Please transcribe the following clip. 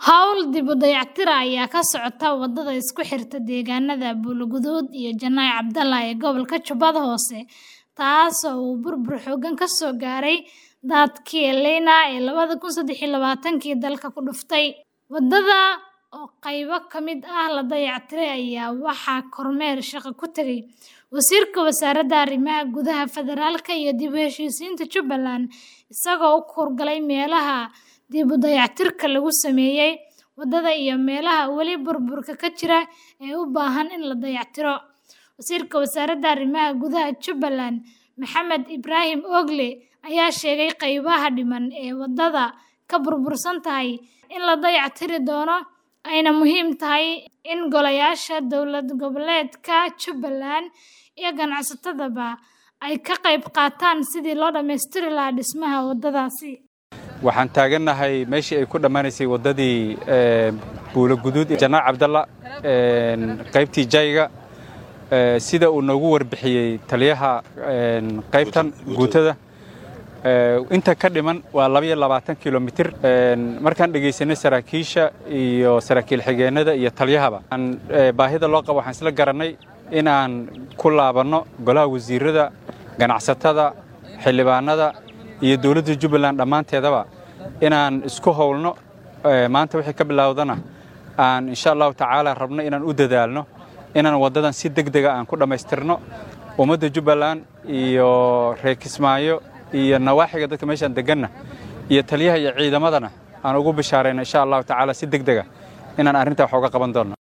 Hawl dib u dayactir ah ayaa ka socota wadada isku xirta deegaanada Buloguduud iyo Janaayo Cabdalla ee gobolka Jubbada Hoose, taasoo uu burbur xooggan ka soo gaaray daadadkii El Niño ee lawada kun sedex iyo labatanki dalka ku dhuftay. Wadada oo qaybo ka mid ah la dayactiray ayaa waxaa kormeer shaqo ku tagay Wasiirka Wasaaradda Arrimaha Gudaha Federaalka iyo dib u heshiisiinta Jubbaland, isagoo u hawlgalay meelaha dib u dayactirka lagu sameeyay wadada iyo meelaha weli burburka ka jira ee u baahan in la dayactiro. Wasiirka Wasaaradda Arrimaha Gudaha Jubbaland, Maxamed Ibraahim Ogle, ayaa sheegay qaybaha dhiman ee wadada ka burbursan tahay in la dayactiri doono, ayna muhiim tahay in golayaasha dowlad goboleedka Jubbaland iyo ganacsatadaba ay ka qayb qaataan sidii loo dhammaystiri lahaa dhismaha wadadaasi. waxaan taagannahay meeshii ay ku dhammaanaysay waddadii buuloguduud janaac cabdalla qaybtii jayga sida uu noogu warbixiyey taliyaha qaybtan guutada inta ka dhiman waa labaiyo labaatan kilomitir markaan dhegaysanay saraakiisha iyo saraakiil xigeennada iyo taliyahaba baahida loo qabo waxaan isla garannay inaan ku laabanno golaha wasiirada ganacsatada xildhibaanada iyo dowladda jubbaland dhammaanteedaba inaan isku howlno maanta wixii ka bilowdana aan insha allahu tacaala rabno inaan u dadaalno inaan waddadan si deg dega aan ku dhammaystirno ummadda jubbaland iyo reer kismaayo iyo nawaaxiga dadka meeshaan deganna iyo taliyaha iyo ciidamadana aan ugu bishaarayno insha allahu tacaala si deg dega inaan arrintaa wax uga qaban doonno